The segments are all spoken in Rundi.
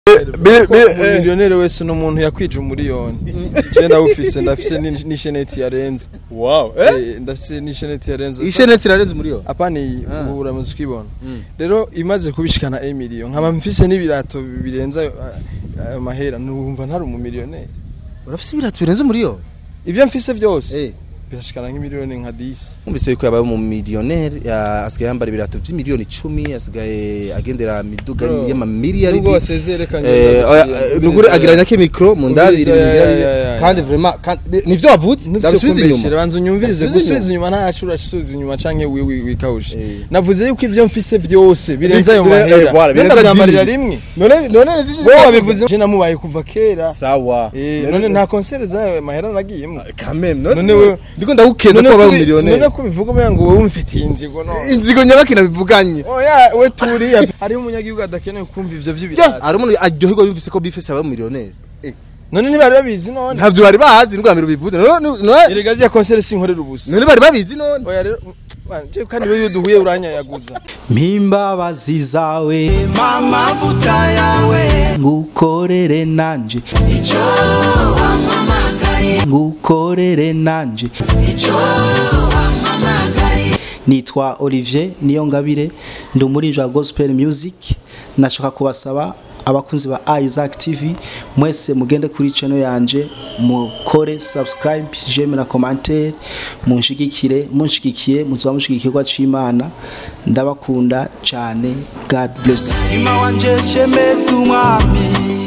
miliyoneri wese ni umuntu yakwije umuriyoni je ndawufise ndafise ni- n'isheneti yarenze wow Eh, ndafise n'isheneti yarenze isheneti irarenze muri yo apana iyi Ah. ubu uramaze ukibona rero imaze kubishikana emiliyo nkaba mfise n'ibirato birenze ayo ayo mahera numva ntari umumiliyoneri urafise ibirato birenze muri yo ivyo mfise byose eh birashikana nk'imiliyoni nka 10 Numvise yuko yabaye umumiliyoneri ya- asigaye yambara ibirato vy'imiliyoni icumi asigaye agendera miduga Bro, y'amamiliyari nubwo wasezerekanye Eh, oya, eh, nugure agiranya ko mikro mu ndabiri Ubwiza, bigira ya, bibi. ya, ya, ya. kandi vraiment kandi- nivyo wavutse ndabisubiza inyuma banza unyumvirize Ndasubiza gusubiza inyuma. inyuma ntacu urasubiza inyuma canke wiwi wikawushe Eh. navuze yuko ivyo mfise vyose birenze ayo Bire- eh, mahera voilà, birenze nenda vyambarira dix. rimwe none none zivyo wowe wabivuze je namubaye kuva kera sawa Eh, none nta concert zayo mahera nagiyemo kameme None none wewe- ndiko ndagukeza None ko wabaye kubi- umiliyoneri none ko bivuga umenga ngo wowe umfitiye inzigo none inzigo nyabakina bivuganye oya we turiya hariho umunyagihugu adakeneye kumva ivyo Ya, vy'ibirato hari umuntu aryoherwa yumvise ko bifese yabaye umiliyoneri Eh, none ntibari babizi none ntavyo bari bazi n'ubwa mbere ubivuze none none- erega ziya concert sinkorera ubusa none bari babizi none oya rero man, je kandi iyo duhuye uranyayaguza mpimbabazi zawe amavuta yawe ngukorere nanje icyo wamamagari ngukorere nanje icyo wamamagari nitwa Olivier Niyongabire ndi umuririmbyi wa gospel music nashaka kubasaba abakunzi ba Isaac TV mwese mugende kuri channel yanje mukore subscribe j'aime na commentaire munshigikire munshigikiye muzoba mushigikirwa c'Imana ndabakunda cyane God bless you. mutima wanje shemeza umwami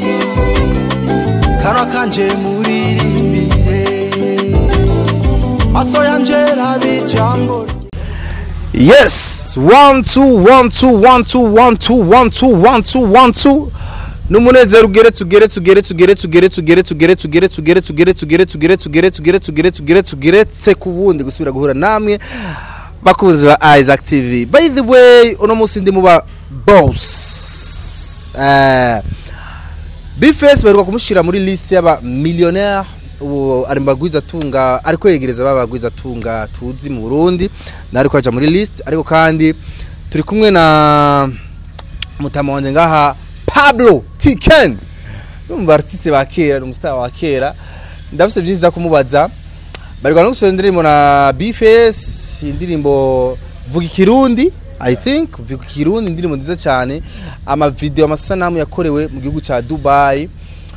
kanwa kanje muririmbire maso yanje rabe ijambo yes one two one two one two one two one two one two one two numunezero ugere tugere tugere tugere tugere tugere tugere tugere tugere tugere tugere tugere tugere tugere tugere tugere tugeretse ku bundi gusubira guhura namwe bakuzi ba Isaac TV by the way uno munsi ndi muba boss eh Bface baheruka kumushyira muri list y'aba millionaire ubu ari mu bagwiza tunga ariko yegereza ba bagwiza tunga tuzi mu Burundi na ariko aja muri list ariko kandi turi kumwe na mutama wanje ngaha Pablo Tiken numva artiste ba kera ni umustar wa kera ndafise byinshi kumubaza bari no gusohora indirimbo na Bface indirimbo vuga ikirundi I think vuga ikirundi indirimbo nziza cyane ama video amasanamu yakorewe mu gihugu ca Dubai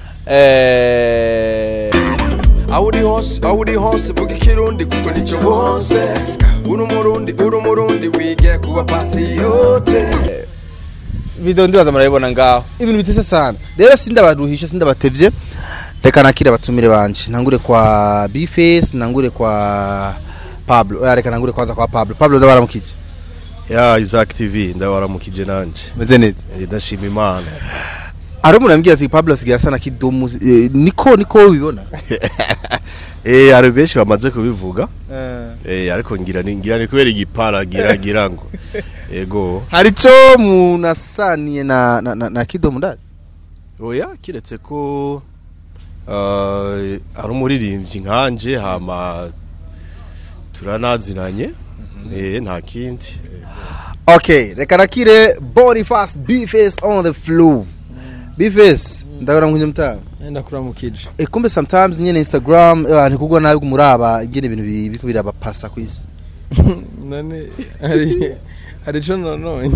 eh aho uri hose aho uri hose vuga ikirundi kuko nicyo wose uri umurundi uri umurundi wige kuba patiyote video ndibaza murabibona ngaho ibintu bitese sana rero sindabaruhisha sindabatevye reka nakire abatumire banje ntangure kwa Bface ntangure kwa Pablo oya reka ntangure kwanza kwa Pablo Pablo ndabaramukije ya Isaac TV ndabaramukije nanje meze neza Eh, ndashima imana ari umuntu yambwiye ati Pablo asigaye asa na kidumu eh, niko niko ubibona eh hari benshi bamaze kubivuga eh ariko ngira ni ngira ni kubera igipara gira gira ngo yego hari ico munasaniye na na, na, na kidumu ndari oya kiretse ko uh, ari umuririmbyi nkanje hama turanazinanye eh nta kindi okay reka nakire Boniface Bface on the floor Bface ndabaramukije mutaha nenda kuramukije E kumbe sometimes nyene Instagram abantu kugwa nabi muraba ingene ibintu bi- biriko birabapasa kwisi. none hari hari ico nononye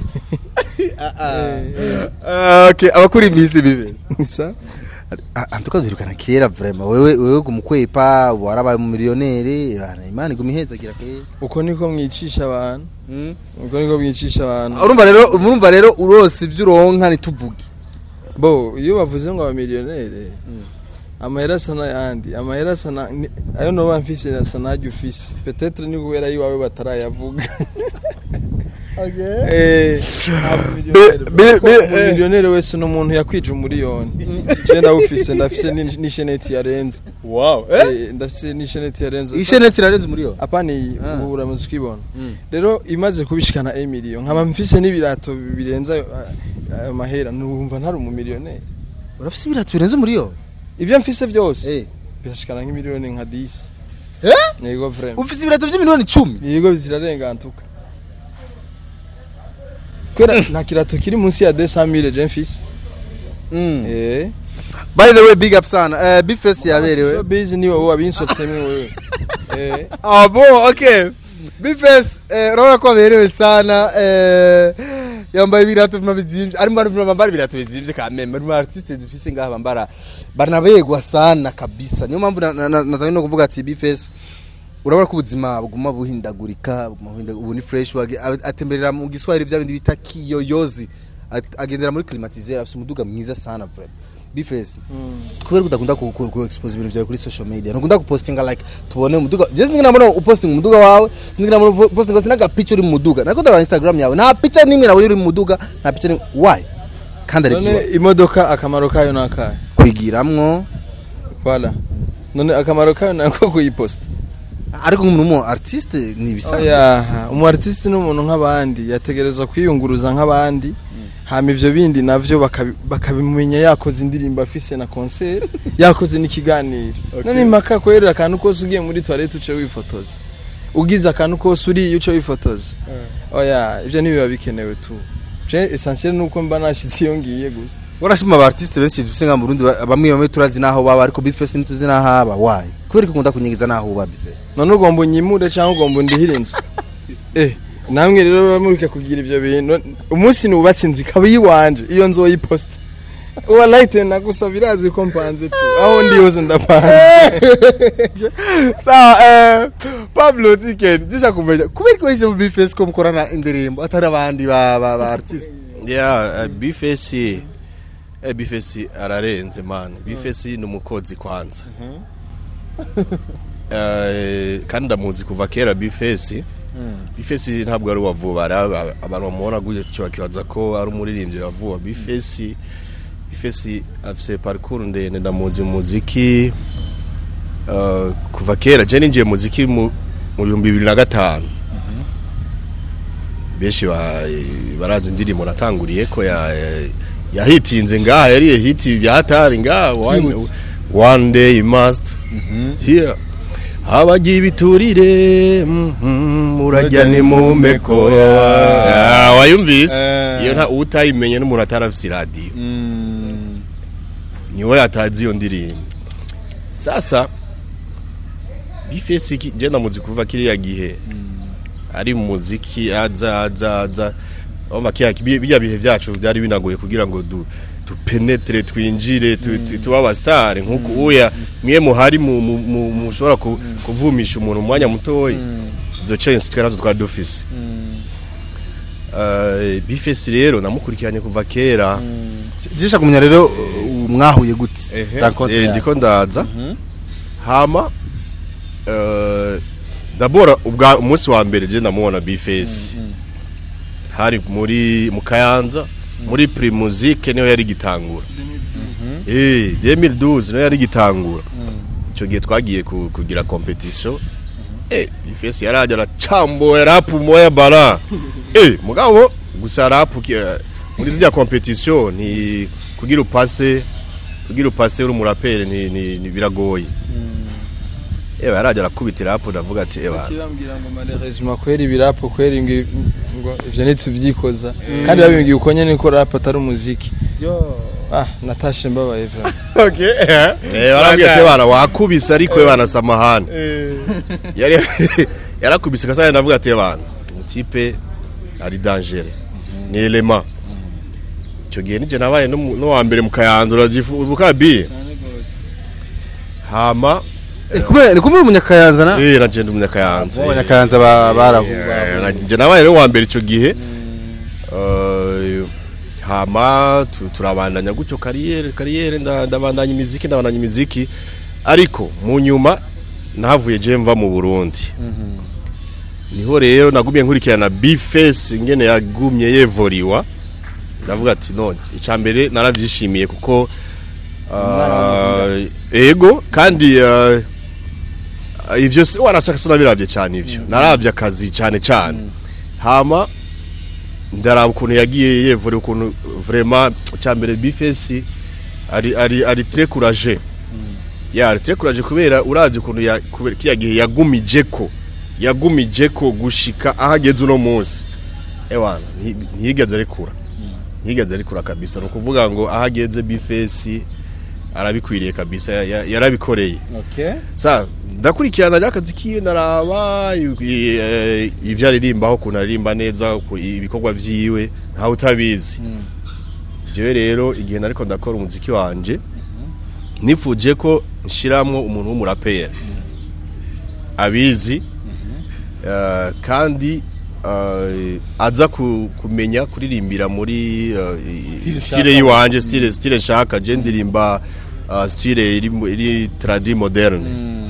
Okay, abakuri imisi bibe. isa Antuka duherukana kera vraiment wewe wewe gumukwepa warabaye mu millionaire bana imana igumiheza gira ke. uko niko mwicisha abantu uko niko mwicisha abantu Urumva rero urumva rero urose ivyo uronka nituvuge. bo iyo bavuze ngo abamiliyoneri amahera asa n'ayandi amahera asa na ni- ayo noba mfise asa n'ajya ufise petetre ni kubera yiwawe batarayavuga Eh, ntabwo umiliyoneri- be- kuko be- eh. umiliyoneri wese ni umuntu yakwije umuriyoni je ndawufise ndafise ni- n'isheneti yarenze Wow. Eh, ndafise n'isheneti yarenze Ishenetse irarenze muri yo. apana iyi Ah. ubu uramaze ukibona rero imaze kubishikana emiliyo nkaba mfise n'ibirato birenze ayo ayo mahera numva ntari umumiliyoneri Urafise ibirato birenze muri yo. ivyo mfise byose Eh. birashikana nk'imiliyoni nka 10 Eh? yego vraiment Ufise ibirato by'imiliyoni 10. yego zirarengantuka kubera nta kirato kiri munsi ya 200000 je mfise Mm. eh by the way big up sana eh bifesi yaberewe showbiz ni wowe wabinsopsemo wewe eh Ah bon, ok. Bifes, eh, urabona ko aberewe sana eh, yambaye ibirato bino bizimvye arimo arimo bambara ibirato bizimvye kameme arimo artiste dufise ngaha bambara baranabegwa sana kabisa niyo mpamvu na- na- na- nazanye no kuvuga ati Bifes urabona ko ubuzima buguma buhindagurika buguma buhinda- ubu ni fresh wage- a- atemberera mu giswahili bya bindi bita kiyoyozi At- agendera muri climatiseur afite umuduga mwiza sana vraiment Bifes kubera udakunda ku, ku, ku expose ibintu byawe kuri social media ntukunda gupostinga like tubone umuduga je sinigina mbona upostinga umuduga wawe sinigina mbona upostinga sinaga picture uri mu muduga nako ndaba instagram yawe nta picture nimwe nabonye uri mu muduga nta picture nimwe why kandi ari none kiba imodoka akamaro kayo nakahe kwigiramwo voilà none akamaro kayo nako kuyiposta ariko nk'umuntu mu artiste ni ibisanzwe oya umu artiste ni umuntu nk'abandi yategerezwa kwiyunguruza nk'abandi hama ivyo bindi navyo bakabi- bakabimenya yakoze indirimbo afise na concert yakoze n'ikiganiro none impaka kwerera akantu kose ugiye muri toilette uce wifotoza ugize akantu kose uriye uce wifotoza oya ivyo ntibiba bikenewe tu je essentiel nuko mba nashitse iyo ngiye gusa warashima aba artiste benshi dufise nga mu Burundi ba- bamwe bamwe turazi naho baba ariko Bifes ntituzi naho aba why kubera ko ukunda kunyigiza naho uba Bifes none ugomba unyimure cyangwa ugomba undihire inzu eh namwe rero bamurike kugira ivyo bintu umunsi nubatse inzu ikaba iyiwanje iyo nzu woyiposta uwa light nagusa birazwi ko mpanze tu aho ndi hose ndapanze sawa eh, Pablo Tiken jisha kumenya kubera ko yise mu Bifes ko mukorana indirimbo atari abandi ba ba, ba artiste ya bifesi eh bifesi ararenze man bifesi ni umukozi kwanza Eh, kandi ndamuzi kuva kera bifesi bifesi ntabwo ari uwa vuba hari aba- abantu bamubona gutyo bakibaza ko ari umuririmbyi wa vuba bifesi bifesi afise parcours ndende ndamuzi mu muziki eh, kuva kera je ninjiye mu muziki mu mu bihumbi bibiri na gatanu benshi ba- barazi indirimbo natanguriye ko ya yahitinze ngaha yariye hiti byahatari ngaha one, one day you must here habagiye ibiturire mhm, urajya ni mu meko Ah, wayumvise iyo nta utayimenye n'umuntu atarafise iradiyo niwe yatazi iyo ndirimbo sasa bifesi je ndamuzi kuva kiriya gihe ari mu muziki aza aza aza urumva kiriya bi- bijya bihe byacu byari binagoye kugira ngo du dupenetre twinjire tu- tu- tuba abasitari nk'uko uya mwe muhari mu- mu- mu- mushobora ku- kuvumisha umuntu mu mwanya mutoya izo chance twe nazo twari dufise Eh, bifesi rero namukurikiranye kuva kera jisha kumenya rero uh, mwahuye gute Rencontre Eh, yawe. ndiko ndaza hama eh, dabora ubwa umunsi wa mbere je ndamubona bifesi hari muri mu kayanza muri primusique niyo yari gitangura eh 2012 niyo yari gitangura ico gihe twagiye ku- kugira competition eh bifesi yaraje aracamboye rap moya bara eh mugabo gusa rap ki- eh, muri zijya competition ni kugira upase kugira upase uri umuraperi ni, ni, ni biragoye ewe yaraje arakubitira hapo ndavuga ati ewa kirambwira ngo malheureusement kwera ibirapo kwera ingi- ngo ivyo ntituvyikoza kandi babimbwiye uko nyene ko rap atari umuziki ah natashe mbabaye vraiment okay eh. eh barambwiye ati bana wakubise ariko we bana samahani yari yarakubise kasa ndavuga ati bana umutipe ari danger ni element ico gihe nije nabaye no mu- no wa mbere mu kayanza uragifuka bi hama Eh, kubera ni kumwe umunyakayanza na eh nagenda umunyakayanza abanyakayanza ba- barahuba Eh, nje nabaye rero wa mbere ico gihe Eh, hama tu- turabandanya gutyo kariyeri kariyeri nda- ndabandanya imiziki ndabandanya imiziki ariko mu nyuma nahavuye je mva mu Burundi niho rero nagumye nkurikirana Bface ingene yagumye yevoriwa ndavuga ati none icya mbere naravyishimiye kuko ah, ego kandi ah, ivyo si warashaka sinabiravye cyane ivyo naravye akazi cyane cyane hama ndaraba ukuntu yagiye yevura ukuntu vraiment cyambere bifesi ari ari ari très courageux ya ari très courageux kubera uravye ukuntu ya kubera kiya gihe yagumije ko yagumije ko gushika ahageze uno munsi ewana nti- ntiyigeze rekura ntiyigeze arikura kabisa ni ukuvuga ngo aho ageze bifesi arabikwiriye kabisa ya- ya- yarabikoreye okay sa ndakurikirana rero akazi kiwe naraba i- eh, ivyo aririmbaho ukuntu aririmba neza ku- ibikorwa vyiwe ntawe utabizi jewe rero igihe nariko ndakora umuziki wanje nifuje ko nshiramwo umuntu w'umuraperi abizi eh, kandi eh, aza ku- kumenya kuririmbira muri eh, Style style nshaka. yiwanje style style nshaka je ndirimba uh, style iri mu- iri tradi moderne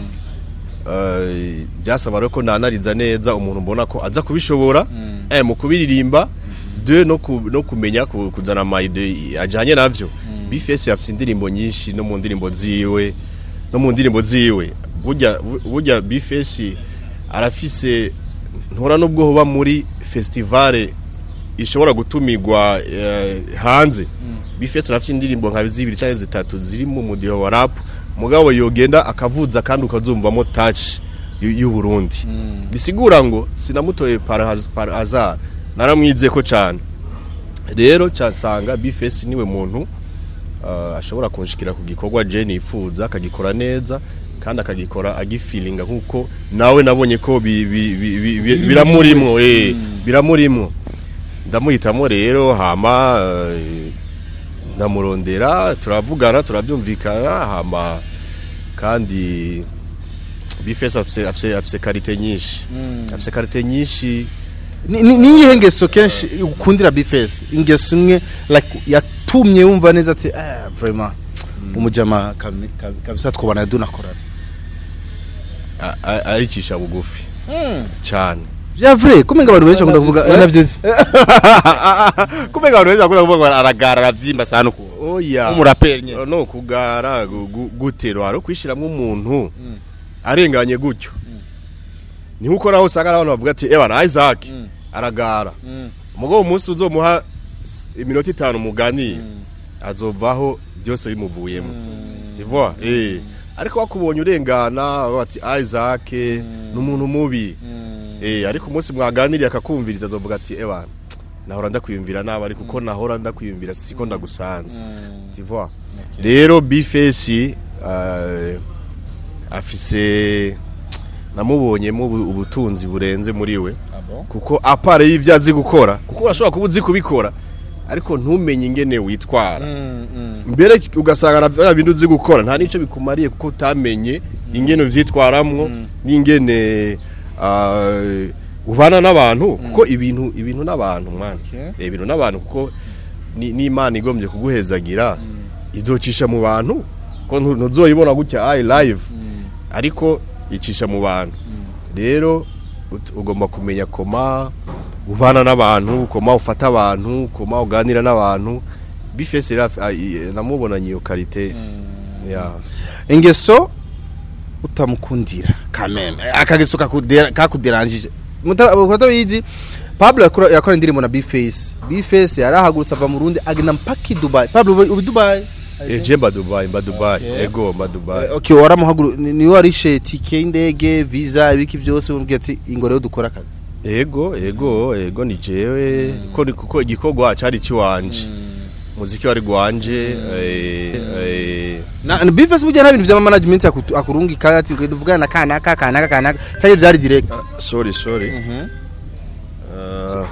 Eh, byasaba rero ko nanariza neza umuntu mbona ko aza kubishobora eh mu kubiririmba de no ku, no kumenya ku- kuzana amayide ajanye navyo bifesi afite indirimbo nyinshi no mu ndirimbo ziwe no mu ndirimbo ziwe burya bu- burya bifesi arafise ntora nubwo hoba muri festivale ishobora gutumirwa eh, hanze bifesi arafite indirimbo nka zibiri cyangwa zitatu ziri mu mudiho wa rap mugabo yogenda akavuza kandi ukazumvamo touch y'u- y'u Burundi bisigura ngo sinamutoye par haz- par hasard naramwize ko cyane rero cyasanga bifesi niwe muntu uh, ashobora kunshikira ku gikorwa je nifuza akagikora neza kandi akagikora agifilinga nkuko nawe nabonye ko bi- bi- bi- bi- bi- biramurimwo eh biramurimwo ndamuhitamo rero hama eh, ndamurondera turavugana turabyumvikana hama kandi bifesi afise afise afise karite nyinshi afise karite nyinshi ni ni- niyihe ngeso kenshi ukundira bifesi ingeso imwe like yatumye wumva neza ati eh vraiment umujama kami- kami- kabisa twubana dunakorana a- a- aricisha bugufi cyane bya vrai kumenga abantu benshi bakunda kuvuga eh, navyozi kumenga abantu benshi bakunda kuvuga ngo aragara arabyimba sana uko oya umuraperi nyene no kugara gu- gu- gutero hari ukwishyiramo umuntu arenganye gutyo niho ukoraho usanga hari abantu bavuga ati ewa Isaac aragara umugabo umunsi uzomuha s- iminota itanu muganiye azovaho byose bimuvuyemo tivwa eh ariko wakubonye urengana bavuga ati Isaac ni umuntu mubi eh ariko umunsi mwaganiriye akakumviriza azovuga ati ewa nahora ndakwiyumvira nabi ariko uko nahora ndakwiyumvira siko ndagusanze tivwa rero bifesi afise namubonyemo ubu- ubutunzi burenze muri we kuko apare y'ibyo azi gukora kuko urashobora kuba uzi kubikora ariko ntumenye ingene witwara mbere ugasanga na bya bintu uzi gukora nta n'icyo bikumariye kuko utamenye ingene uvyitwaramwo n'ingene ah, ubana n'abantu kuko ibintu ibintu n'abantu mwana Eh, ibintu n'abantu kuko ni- n'imana igombye kuguhezagira izocisha mu bantu ko ntu- ntuzoyibona gutya ayi live ariko icisha mu bantu rero ut- ugomba kumenya koma ubana n'abantu koma ufata abantu koma uganira n'abantu bifese rero af- a- i- namubonanye iyo karite ya ingeso utamukundira kameme akageso kakudera- kakuderangije Muta- mutabizi Pablo yakora yakora indirimbo na Bface Bface yarahagurutse ava mu Burundi agenda mpaka i Dubai Pablo ubu ubu Dubai eje mba Dubai mba Dubai ego mba Dubai Eh, okay waramuhaguru ni ni warishe tike y'indege visa ibiki byose umbwiye ati ingo rero dukora akazi ego ego ego ni jewe ko ni- kuko igikorwa cari ciwanje muziki wari gwanje eh, eh, na na Bface burya nta bintu bya management akutu- akurungika ati ngo duvugana na kanaka kanaka kanaka cyari byari direct sorry sorry Uh,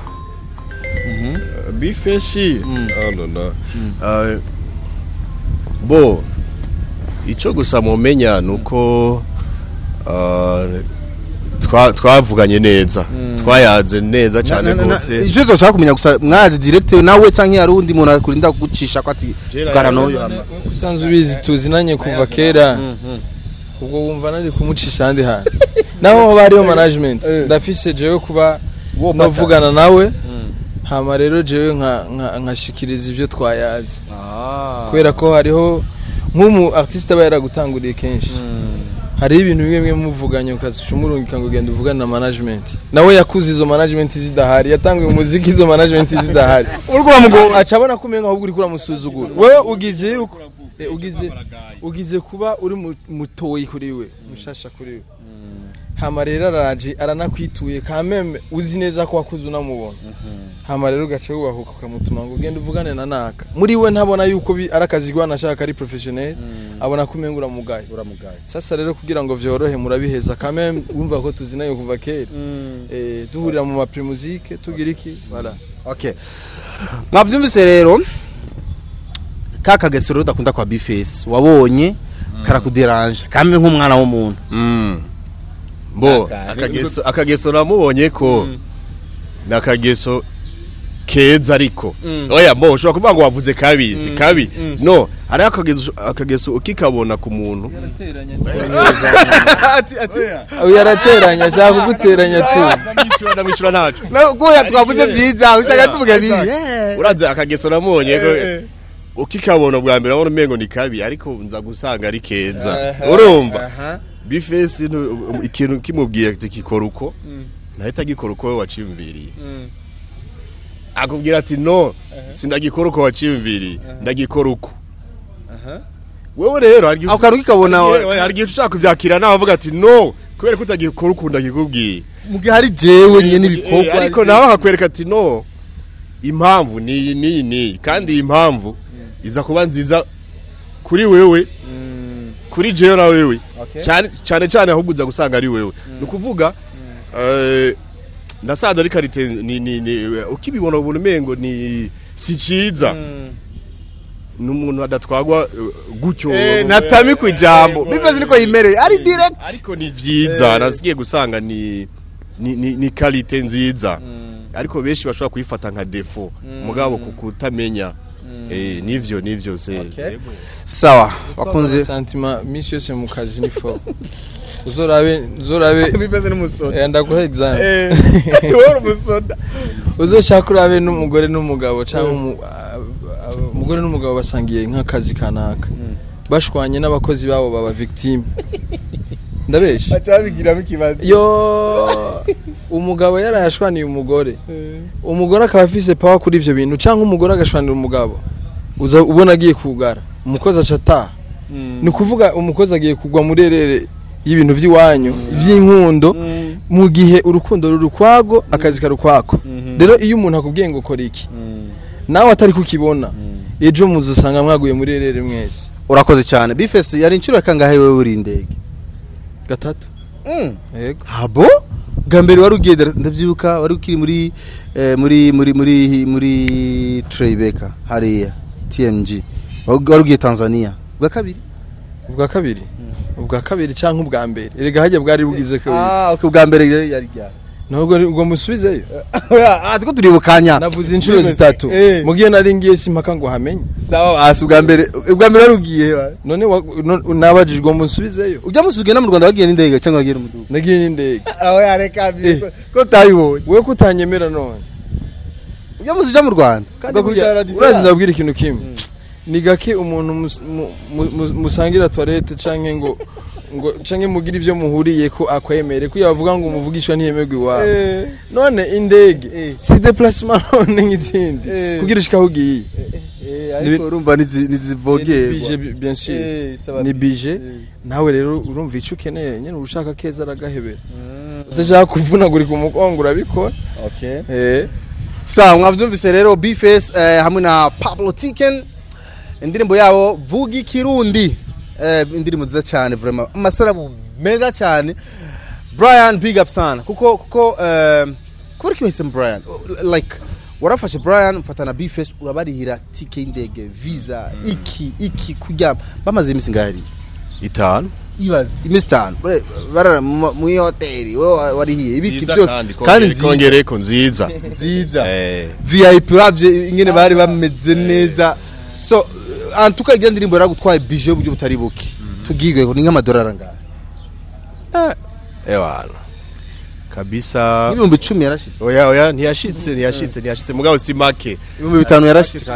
bifeshi oh, no, no. Uh, bo icyo gusa mumenya ni uko uh, twa- twavuganye neza twayaze neza cyane rwose icyo zoshaka kumenya gusa mwazi direct nawe canke hari undi muntu akurinda kugucisha ko ati tukana n'uyu hama usanzwe ubizi tuzinanye kuva kera ubwo wumva nari kumucisha ahandi hantu naho hoba hariho management ndafise jewe kuba navugana nawe hama rero jewe nka- nka- nkashikiriza ibyo twayazi kubera ko hariho nk'umu artiste aba yaragutanguriye kenshi hariho ibintu bimwe bimwe muvuganye ukazisha umurungika ngo genda uvugane na management nawe yakuze izo management zidahari yatanguye umuziki izo management zidahari uriko uramugora aca abona ko umenga ahubwo uriko uramusuzugura wewe ugize yuko eh, ugize ugize kuba uri mu- mutoyi kuri we mushasha kuri we hama rero araje aranakwituye kameme uzi neza ko wakuze unamubona hama rero ugaca wubahuka ukamutuma ngo ugende uvugane na naka muri we ntabona yuko bi- ari akazi rwana ashaka ari professionnel abona ko umenga uramugaye uramugaye sasa rero kugira ngo vyorohe murabiheza kame wumva ko tuzinayo kuva kera eh duhurira mu mapri musique tugira iki voilà okay mwabyumvise rero ka kageso rero udakunda kwa bifesi wabonye karakuderanje kamwe nk'umwana w'umuntu Mm. Bo Aka- akageso akageso namubonye ko ni akageso keza ariko oya mbo ushobora kuvuga ngo wavuze kabi si kabi no ari akageso akageso ukikabona ku muntu ati ati uyu yarateranya ashaka kuguteranya tu ndamwishyura ndamwishyura ntacu goya twavuze byiza ushaka tuvuge bibi uraze akageso namubonye ko ukikabona bwa mbere urabona umengo ni kabi ariko nza gusanga ari keza urumva bifesi ntu- ikintu kimubwiye ati gikora uko ntahita agikora uko we waciyumviriye akubwira ati no sindagikora uko waciyumviriye ndagikora uko wewe rero hari igihe- ako kantu kikabona Yewe, hari igihe ushaka kubyakira nawe avuga ati no kubera ko utagikora uko ndagikubwiye mu gihe hari jewe nyine Eh, ibikorwa ariko nawe akakwereka ati no impamvu ni iyi n'iyi n'iyi kandi iyi mpamvu iza kuba nziza kuri wewe kuri jewe na wewe cyane cyane cyane ahubwo uza gusanga ari wewe ni ukuvuga eh, nasanze ari karite ni ni ni ukibibona ubona umengo ni si ciza n'umuntu adatwagwa eh, gutyo natami ku ijambo bifesi niko yimereye ari direct ariko ni byiza nasigiye gusanga ni ni ni, ni kalite nziza ariko benshi bashobora kuyifata nka defo mugabo ku kutamenya eh nivyo nivyo se sawa bakunze sentiment misi yose mu kazi ni fo uzorabe uzorabe bifesi n'umusoda eh, ndaguha example eh wari umusoda uzoshaka urabe n'umugore n'umugabo cyangwa umu- a- a- umugore n'umugabo basangiye nk'akazi kanaka bashwanye n'abakozi babo baba victime ndabesha baca babigiramo ikibazo yo umugabo yarayashwaniye umugore umugore akaba afise power kuri ivyo bintu cyangwa umugore agashwanira umugabo uza ubona agiye kugara umukozi aca ataha ni ukuvuga umukozi agiye kugwa muri erere y'ibintu by'iwanyu by'inkundo mu gihe urukundo ruri ukwago akazi kari ukwako rero iyo umuntu akubwiye ngo kora iki nawe atari kukibona ejo muzi usanga mwaguye muri erere mwese urakoze cyane bifesi yari inshuro ya kangahe wewe uri indege gatatu yego habo bwa mbere wari ugiye Dar- ndabyibuka wari ukiri muri eh, muri muri muri muri Tribeca hariya TMG wari ugiye Tanzania bwa kabiri ubwa kabiri ubwa kabiri cyangwa ubwa mbere erega hajya bwari bugize kabiri ah okay bwa mbere rero yari ryari ntabwo ngo musubizeyo ah tuko turi bukanya navuze inshuro zitatu Eh. mugiye nari ngiye simpaka ngo hamenye sawa asi bwa mbere bwa mbere wari ugiye he? none wa- no- nabajijwe ngo musubizeyo ujya musubiye no mu Rwanda wagiye n'indege cyangwa wagiye n'umudugu nagiye n'indege aho yareka Eh. ko tayibonye wowe ko utanyemera none ujya musubiye mu Rwanda kandi Ugakubita burya radio. urazi ndabwira ikintu kimwe ni gake umuntu mus- mu- mu- mu- musangira toilette canke ngo ngo canke mugira ivyo muhuriye ko akwemere ko yavuga ngo umuvugishwa ntiyemerwa iwawe Eh. none indege Eh. si déplacement none nk'izindi Eh. kugira ushika aho ugiye Eh, ariko urumva nizi- Ni nizivogerwa bije bi- bien sûr Eh, saba ni bije. bije nawe rero urumva icyo ukeneye nyine ushaka keza aragahebera udashaka kuvunagurika umugongo urabikora okay eh sawa mwabyumvise rero bface eh, hamwe na pablo tiken indirimbo yabo vuga ikirundi eh, indirimbo nziza cyane vraiment amasarabu meza cyane brian big up sana kuko kuko eh, kubera ko wahisemo brian like warafashe brian mfata na bface urabarihira tike y'indege visa iki iki kuryama bamaze iminsi ngahari itanu ibaze iminsi itanu Bre- barara mu mu hoteli wowe warihiye ibiki Nziza byose kandi kandi kongere- nziza kongere ko nziza nziza eh vip uravye ingene bari bameze neza so uh, antuka igira ndirimbo yaragutwaye bije uburyo butari buke tugigwe ni nk'amadolari angahe ewana kabisa ibihumbi icumi yarashitse oya oya ntiyashitse ntiyashitse ntiyashitse mugabo si make ibihumbi bitanu yarashitse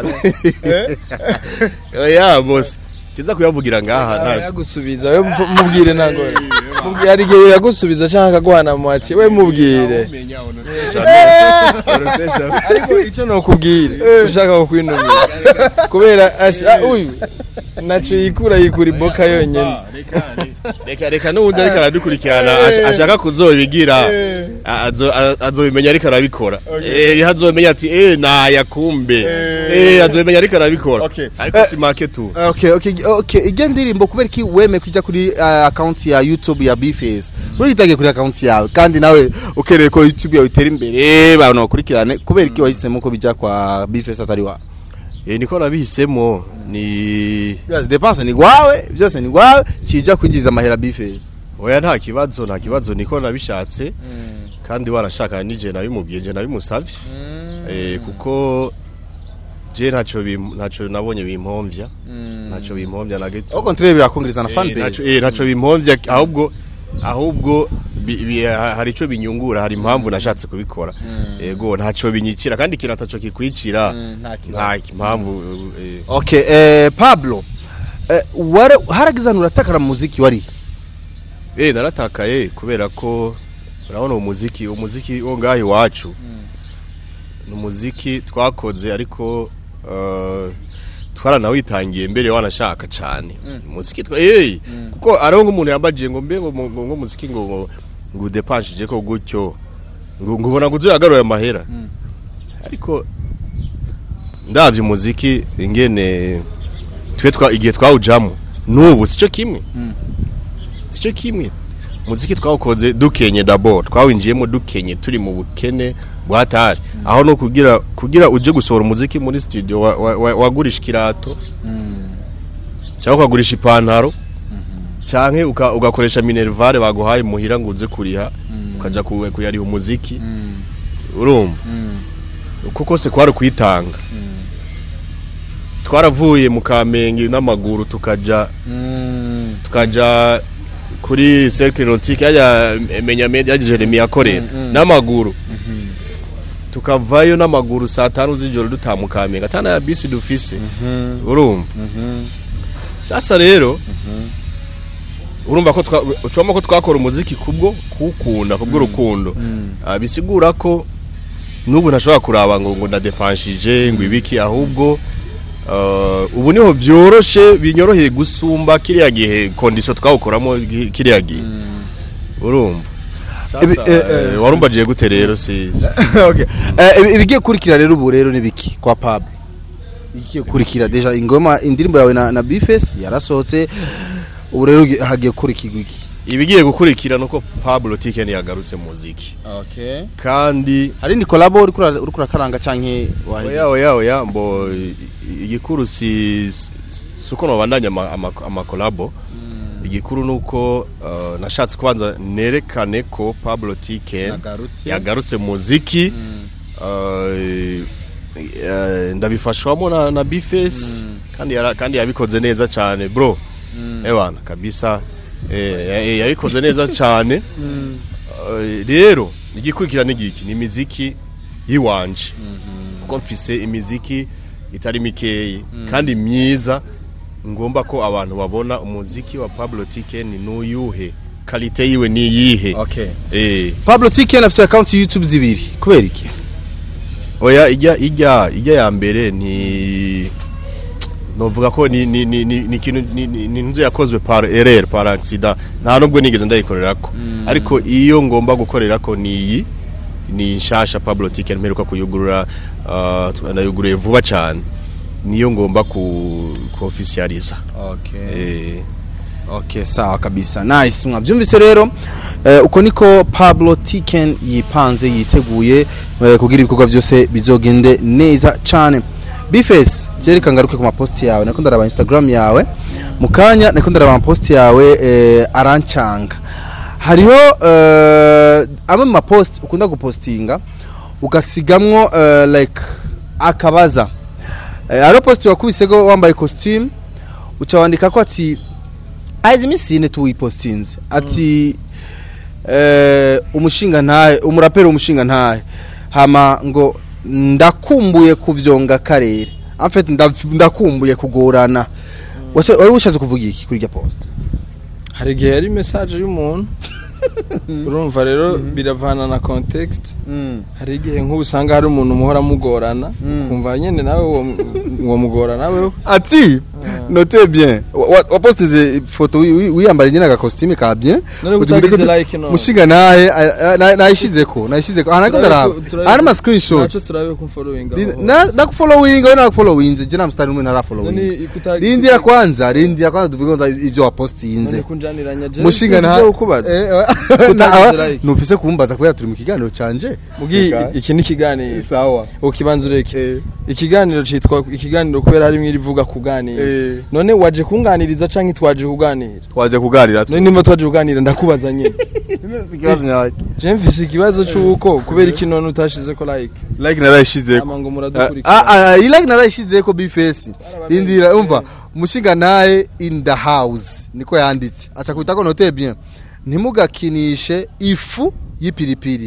oya bose kiza kuyavugira ngaha nta yagusubiza we mvu- mubwire ntangore mubwire hari igihe yagusubiza cyangwa akaguhana mu mati we mubwire ariko icyo nokubwire ushaka kukwinumira kubera asha- ah, uyu naco yikura yikura iboka yonyene reka reka n'ubundi ariko aradukurikirana ash- ashaka kuzobigira a- azo- a- azobimenya ariko arabikora Eh, hazomenya ati eh naya kumbe eh azobimenya ariko arabikora Okay. ariko Eh, si make tu okay okay okay ijya ndirimbo kubera ki weme kujya kuri uh, account ya YouTube ya Bface uritagiye kuri account yawe kandi nawe ukereye ko YouTube yawe itera imbere abantu bakurikirane kubera ki wahisemo ko bijya kwa Bface atari wa eh niko nabihisemo ni byose dépense ni gwawe byose ni gwawe kija kwinjiza amahera Bface oya nta kibazo nta kibazo niko nabishatse kandi warashaka nije nabimubwiye je nabimusavye eh kuko je ntaco bim- ntaco nabonye bimpomvya ntaco bimpomvya na gito au contraire birakongereza na fan Eh, ntaco- base eh, ntaco bimpomvya ahubwo ahubwo bi- bi- ha- hari ico binyungura hari impamvu nashatse kubikora yego ntaco binyikira kandi ikintu ataco kikwicira nta impamvu eh, okay eh Pablo eh, ware haragizana uratakara mu muziki wari eh naratakaye kubera ko urabona umuziki umuziki wo ngaho iwacu ni umuziki twakoze ariko uh, twaranawitangiye mbere wanashaka cyane umuziki twa eh kuko ariho nk'umuntu yambaje ngo mbe ngo ngo ngo umuziki ngo ngo- ngo udepanshije ko gutyo ngo ngo ubona ngo uzoyagaruye amahera ariko ndavye umuziki ingene twe twa igihe twawujamo n'ubu sico kimwe sico kimwe muziki twawukoze dukenye d'abord twawinjiyemo dukenye turi mu bukene bwatari aho no kugira kugira uje gusohora umuziki muri studio wa- wa- wa- wagurisha ikirato cyangwa ukagurisha ipantaro canke uka- ugakoresha minervare baguhaye muhira ngo uze kuriha ukaja ku- kuyariha umuziki urumva uko kose kwari kwitanga twaravuye mu kamenge n'amaguru tukaja tukaja kuri cercle nautique yajya menya media yaje Jeremy yakorera n'amaguru tukavayo n'amaguru saa tanu z'ijoro dutamukamenge atana ya bisi dufise urumva sasa rero urumva ko twa- ucamo ko twakora umuziki kubwo kuwukunda kubwo urukundo Ah, bisigura ko n'ubu ntashobora kuraba ngo ngo ndadepanshije ngo ibiki ahubwo Uh, ubu niho vyoroshe binyoroheye gusumba kiriya gihe kondisiyo twawukoramo gi- kiriya gihe urumva Ibi- sasa eh, eh. eh, warumbagiye gute rero si okay eh ibi- ibigiye kurikira rero ubu rero nibiki kwa Pablo igiye kurikira deja ingoma indirimbo yawe na, na Bface yarasohotse ubu rero ugi- hagiye kurikirwa iki ibigiye gukurikira nuko Pablo Tiken yagarutse mu muziki okay kandi hari ni collabo uri kura uri kurakaranga canke wahe oya oya oya mbo i- igikuru si suko nobandanya ama- ama- amakolabo igikuru nuko uh, nashatse kubanza nerekane ko Pablo Tiken Yagarutse. yagarutse mu muziki uh, eh, ndabifashwamo na, na Bface kandi yara, kandi yabikoze neza cyane bro ewana kabisa eh, ya- ya- yabikoze neza cyane Eh, rero igikurikira n'igiki ni imiziki yiwanje kuko mfise imiziki itari mikeyi kandi myiza ngomba ko abantu babona umuziki wa Pablo Tiken n'uyuhe kalite yiwe ni yihe okay eh Pablo Tiken afite account YouTube zibiri kubera iki oya ijya ijya ijya ya mbere ni novuga ko ni ni ni ni ni ikintu ni ni ni inzu yakozwe par erreur par accident nta nubwo nigeze ndayikorerako ariko iyo ngomba gukorerako ni iyi ni nshasha Pablo Tiken mperuka kuyugurura uh, ndayuguruye vuba cyane niyo ngomba ku ku officializa okay eh Okay, sawa kabisa. Nice. Mwavyumvise rero eh, uko niko Pablo Tiken yipanze yiteguye eh, kugira ibikorwa byose bizogende neza cyane. Bface, jereka ngaruke ku maposti yawe. Nako ndaraba Instagram yawe. Mukanya nako ndaraba post yawe eh, arancanga. Hariho eh, amwe mu mapost ukunda gupostinga ugasigamwo eh, like akabaza. Eh, hariho post wakubisego wambaye costume uca wandika ko ati aizi iminsi ine tuwipostinze ati eh, umushinga ntahe umuraperi umushinga ntahe hama ngo ndakumbuye kuvyonga karere en fait ndav- ndakumbuye kugorana wase wari ushatse kuvuga iki kuri irya post hari igihe yari message y'umuntu urumva rero biravana na context hari igihe nk'ubu usanga hari umuntu muhora mugorana kumva nyine nawe uwo uwo mugora nawe ati note bien Wa- wa- wapostinze ifoto wi- wi- wiyambariye nyine agakositime ka bien None Uti- utagize uti- like no. mushinga naye a- a- na- nayishizeko nayishizeko aha nako ndaraba aha n'ama naco screenshots turabe ku following nakufollowinga we narakufollowinze je nta mstari umwe ntarafollowinga rindira kwanza rindira kwanza tuvuge ngo ivyo wapostinze none kunjaniranya je mushinga sinzi na ivyo kubaza Eh, eh, Utagize na- like. nufise kumbaza kubera turi mu kiganiro canje mugi Eka. iki ni ikiganiro sawa ukibanza ureke Eh. ikiganiro citwa ikiganiro kubera harimo irivuga kuganira Eh. none waje kunganiriza canke twaje kuganira twaje kuganira none nimba twaje kuganira ndakubaza nyene ikibazo nyawe je mfise ikibazo c'uko kubera iki none utashizeko like like narayishizeko ama ngo Ah, muradukurikira ah, iyi like narayishizeko bifesi indira umva umushinga naye in the house niko yanditse aca kubitako note bien ntimugakinishe ifu y'ipiripiri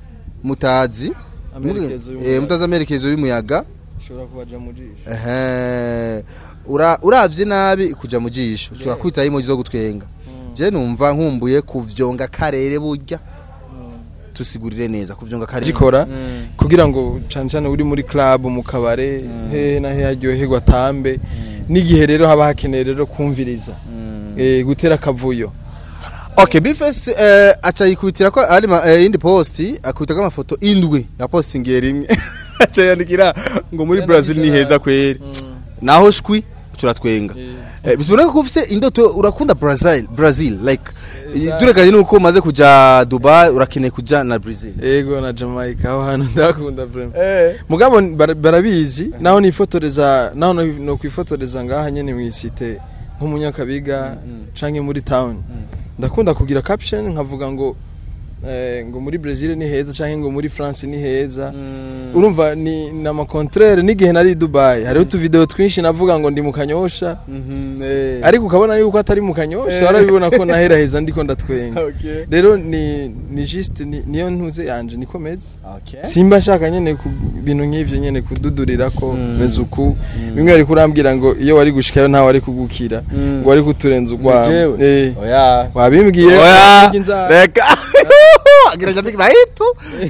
mutazi Amerekezo Eh, y'umuyaga. mutazi amerekezo y'umuyaga ushobora kubaja mu jisho ehe Ura- uravye nabi kuja mu jisho ushobora kwitaho emoji zo gutwenga je numva nkumbuye kuvyonga karere burya tusigurire neza kuvyonga karere zikora kugira ngo cane cane uri muri club mu kabare hehe na hehe aryoherwa atambe n'igihe rero haba hakeneye rero kumviriza eh, gutera akavuyo Okay, Bifes eh, acha yikubitira ko ari ma- eh, indi post akubita ko amafoto indwi ya postingiye rimwe acha yandikira ngo muri Brazil ni heza kweri naho shwi turatwenga eh, bisubira ko ufise indoto urakunda Brazil Brazil like Exact. turekanye nuko umaze kuja Dubai urakeneye kuja na Brazil ego na Jamaica aho hantu ndakunda vraiment mugabo bara- barabizi naho nifotoreza naho no no kwifotoreza ngaha nyene mwisite nk'umunyakabiga canke muri town ndakunda kugira caption nkavuga ngo eh, ngo muri Brazil ni heza canke ngo muri France ni heza urumva ni nama contraire n'igihe nari i Dubai hariho utu video twinshi navuga ngo ndi mu kanyosha ariko ukabona yuko atari mu kanyosha warabibona ko naheraheza ndiko ndatwenga Okay. rero ni ni juste ni- niyo ntuze yanje nikomeze Okay. simba nshaka nyene ku bintu nk'ivyo nyene kududurira ko meze uku bimwe ari kurambwira ngo iyo wari gushikayo ntawe wari kugukira ngo wari kuturenza urwawe eh Oya. wabimbwiye Oya. urya inzara. Reka. Agira jambi baito.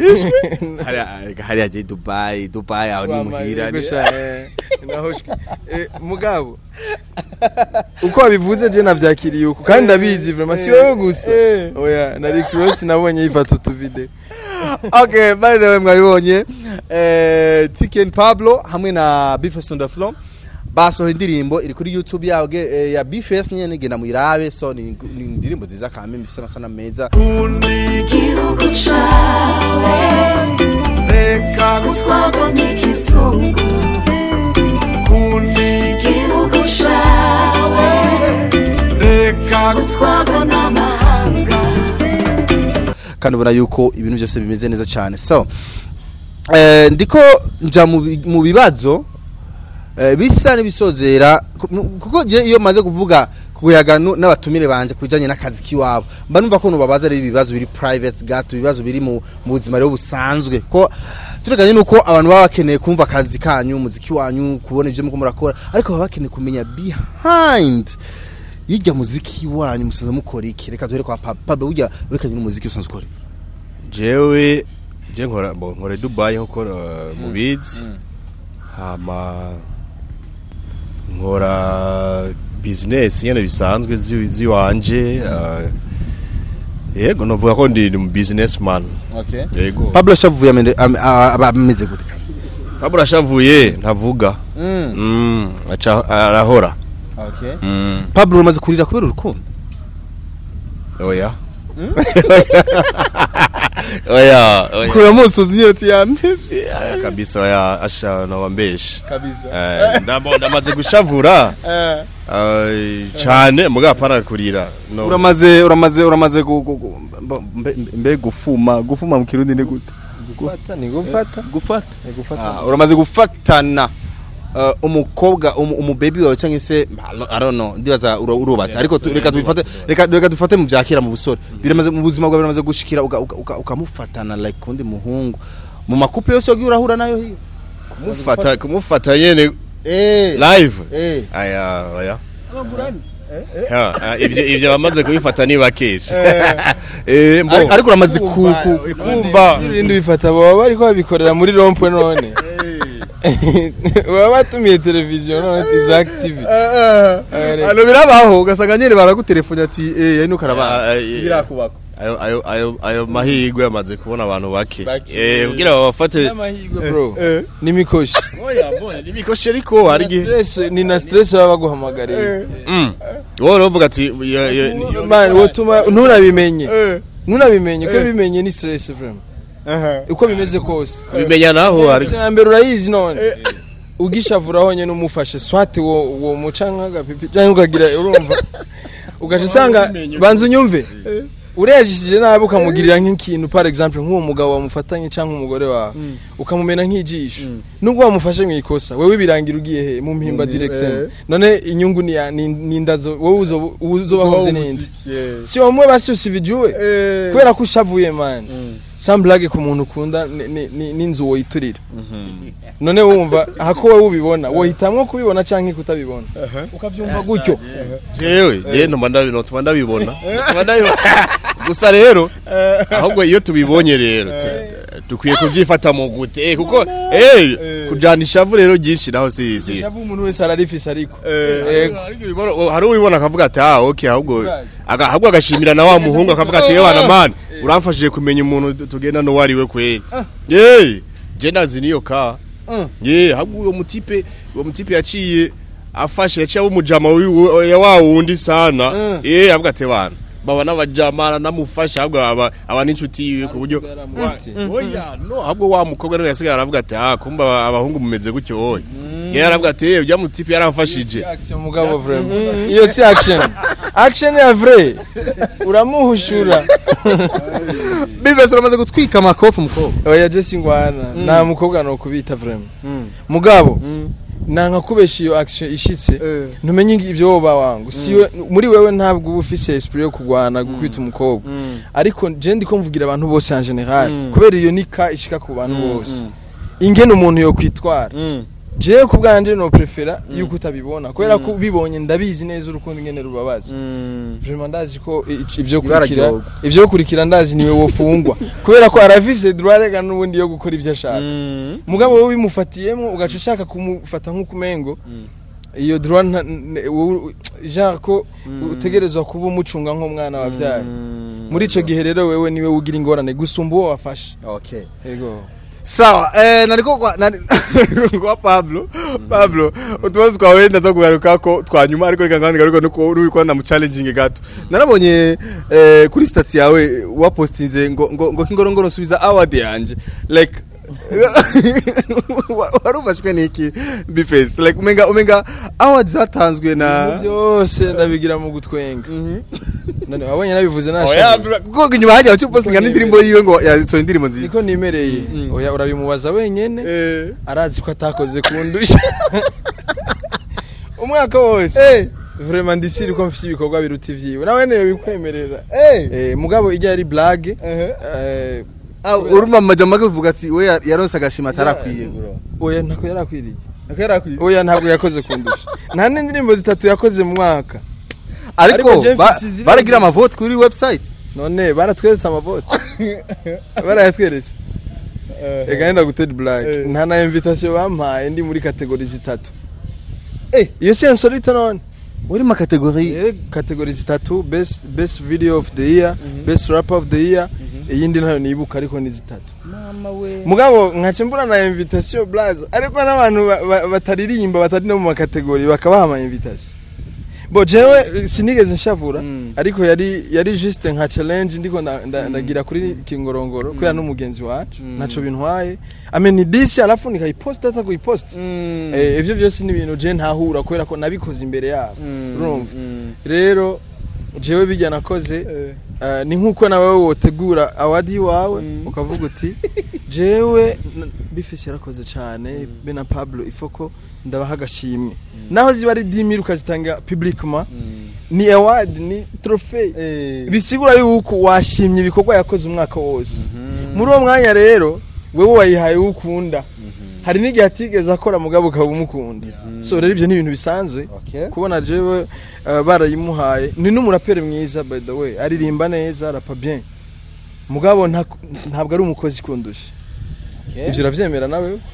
Hariya hariya je Dubai, Dubai aho ni muhira. Yego sha, eh, naho shwi. Eh, mugabo uko wabivuze je navyakiriye uko kandi ndabizi vraiment si wowe gusa oya nari cross nabonye yifata utu video okay, by the way mwabibonye eh Tiken Pablo hamwe na Bifes on the floor basohoye indirimbo iri kuri YouTube yawe eh, ya Bifes nyene genda muyirabe so ni ni indirimbo nziza kandi bifise amasana meza Gihugu cawe reka gutwarwa n'ikizungu kundi Gihugu cawe reka gutwarwa n'amahanga kandi ubona yuko ibintu byose bimeze neza cyane so eh, ndiko nja mu bi- mu bibazo eh, bisa n'ibisozera ku- mu- kuko je iyo maze kuvuga kuyaga nu- n'abatumire banje kujanye n'akazi kiwabo mba numva ko nubabaza ari ibibazo biri private gato ibibazo biri mu mu buzima rero busanzwe ko tureganye nuko abantu baba bakeneye kumva akazi kanyu umuziki wanyu kubona ivyo muko murakora ariko baba bakeneye kumenya behind yijya muziki wanyu musaza mukora iki reka duhere kwa Pablo Pablo burya urekanye n'umuziki usanzwe ukora jewe je nkora bo nkora i Dubai nkuko uh, mubizi hama nkora business nyene bisanzwe zi- ziwanje uh, yego novuga ko ndi mu businessman okay yego Pablo shavuye amende am- a- aba ameze gute Pablo ashavuye ntavuga mm. mm, aca arahora okay mm. Pablo umaze kurira kubera urukundo oya oya oya kurira musozi nyine tiyamevye kabisa oya asha nawambesha kabisa Eh, ndamo ndamaze gushavura eh, cyane muga para kurira no uramaze uramaze uramaze gu- gu- gu- mbe- mbe- mbe gufuma gufuma mu kirundi ni gute gufata ni gufata gufata ni gufata Ah, uramaze gufatana uh, umukobwa umu, umubebi wawe cyangwa se I don't know ndibaza ura- urubatse ariko tu- reka tubifate reka reka dufate mu byakira mu busore biramaze mu buzima bwawe biramaze gushikira uka- uka- uka- ukamufatana like kundi muhungu mu makupe yose wagiye urahura nayo hiyo kumufata kumufata yene eh live eh aya oya Ha, ah, ivyo ivyo bamaze kubifata ni bakesha eh mbo ariko uramaze ku ku- kumva ibindi bifata baba bariko babikorera muri rompwe none baba batumiye televiziyo none Isaac TV ano birabaho ugasanga nyine baragutelefone ati eh ino karaba Ah, eh, birakubako ayo ayo ayo ayo mahirwe yamaze kubona abantu bake Bake. eh kugira babafate n'amahirwe bro eh. n'imikoshi oya mbona nimikoshe ariko hari igihe stress ni na stress baba baguhamagariye Mm. wowe uravuga ati yo- yo- yo- man wotuma ntunabimenye eh ntunabimenye ko bimenye ni stress vraiment aha uko bimeze kose bimenya naho hari ya mbere urayizi none ugishavuraho nyine umufashe swati wo wo muca nk'agapipi cyangwa ukagira urumva ugaca usanga banza unyumve urejishije nabi ukamugirira nk'ikintu par exemple nk'uwo mugabo wamufatanye cyangwa umugore wawe ukamumena nk'ijisho nubwo wamufashe mu ikosa wewe birangira ugiye he mu mpimba Mu- directement eh. none inyungu ni ya- ni ni indazo wowe uzo uzobahoze n'indi Yeah. si wamwe basi usivijuwe Eh. kubera ko ushavuye man samburage ku muntu ukunda ni- ni- ni- n'inzu woyiturira none wumva hako wowe ubibona wohitamwo kubibona cyangwa kutabibona ukabyumva gutyo jewe je ntuma ndabibona tuma ndabibona Tuma ndabibona. gusa rero ahubwo iyo tubibonye rero tu- dukwiye kuvyifata mu gute eh kuko eh kujana ishavu rero ryinshi naho si si shavu umuntu wese ararifise ariko Eh, ariko ubibona- hari uwibona akavuga ati ah okay ahubwo aga- ahubwo agashimira na wa muhungu akavuga ati yewe bana man uramfashije kumenya umuntu tu- tugenda no wari we kweli eh je ndazi niyo ka ye ahubwo uwo mutipe uwo mutipe yaciye afashe yaciye umujama wiwe ya wa wundi sana eh avuga ati bana baba n'abajama namufasha ahubwo aba aba n'inshuti yiwe ku buryo oya no ahubwo wa mukobwa rero yasigaye aravuga ati ah kumba abahungu mumeze gutyo wowe yari aravuga ati eh ujya mutipe yaramfashije action mugabo vraiment iyo si action action ya vrai uramuhushura bivese uramaze gutwika amakofu mukobwa oya je singwana nta mukobwa no kubita vraiment mugabo nanka kubesha iyo action ishitse Eh. ntumenye ibyo woba wangu siwe muri wewe ntabwo uba ufise esprit yo kugwana gukubita umukobwa ariko je ndiko mvugira abantu bose en general kubera iyo nika ishika ku bantu bose ingene umuntu yo kwitwara jewe ku bwanje no prefera yuko utabibona kubera ko ubibonye ndabizi neza urukundo ingene rubabaza vraiment ndazi ko i- ivyo kurikira Bwararyoga. ivyo kurikira ndazi niwe wofungwa kubera ko arafise droit rega n'ubundi yo gukora ivyo ashaka mugabo wowe bimufatiyemo ugaca ushaka kumufata nk'ukumengo iyo droit nta- n- wowe- genre ko utegerezwa kuba umucunga nk'umwana wabyaye muri ico gihe rero wewe niwe ugira ingorane gusumba uwo wafashe okay yego sawa eh nariko kwa nari- kwa Pablo Pablo utubazo twawe ndaza kugaruka ko twanyuma ariko reka ngandi garuka nuko uri kwa na mu challenging gato narabonye eh kuri stats yawe wapostinze ngo ngo ngo kingorongoro nsubiza award yanje like warufashwe niki biface like umenga umenga award zatanzwe na Ibintu byose ndabigira mu gutwenga none wabonye nabivuze oya nashaka kuko nyuma hajya cyo postinga n'indirimbo yiwe ngo yasohoye indirimbo nziza niko nimereye oya urabimubaza wenyene eh arazi ko atakoze kundusha umwaka wose eh vraiment ndisiri ko mfite ibikorwa biruta ivyiwe nawe niyo bikwemerera eh eh mugabo ijya ari blague eh eh Ah, urumva amajambo avuga ati we ya- yaronse agashima atarakwiye bro oya ntako yarakwiriye Ako yarakwiye oya ntabwo yakoze kundusha nta n'indirimbo zitatu yakoze mu mwaka ariko Ariko James ba- Sizirenge- baragira amavote kuri website none baratweretse amavote barayatweretse ega nenda gutera blague Eh. nta na invitation bampaye ndi muri kategori zitatu Eh. iyo si insolite none uri ma kategori Eh, kategori zitatu best best video of the year best rapper of the year iyindi ntayo nibuka ariko ni zitatu mugabo nkace mbura na invitation blaza ariko n'abantu ba- ba- bataririmba batari no mu makategori bakabaha ama invitation bo jewe eh, sinigeze nshavura ariko yari yari juste nka challenge ndiko nda- nda- ndagira kuri kingorongoro kubera n'umugenzi wacu ntaco bintwaye ameni disi alafu nikayiposta hata kuyiposta Eh, ivyo vyose ni ibintu je ntahura kubera ko nabikoze imbere yabo urumva rero jewe bijya nakoze eh, ni nkuko nawe wotegura awadi iwawe ukavuga uti jewe n- bifise yarakoze cyane be na Pablo ifoko ndabaha agashimwe naho ziba ari 10000 ukazitanga publiquement ni award ni trophy bisigura yuko washimye ibikorwa yakoze umwaka wose muri uwo mwanya rero wewe wayihaye uwo ukunda hari n'igihe atigeze akora mugabo ukaba umukunda so rero ibyo ni ibintu bisanzwe Okay. kubona jewe uh, barayimuhaye ni n'umuraperi mwiza by the way aririmba neza arapa bien mugabo nta- ntabwo ari umukozi kundusha ibyo uravyemera nawe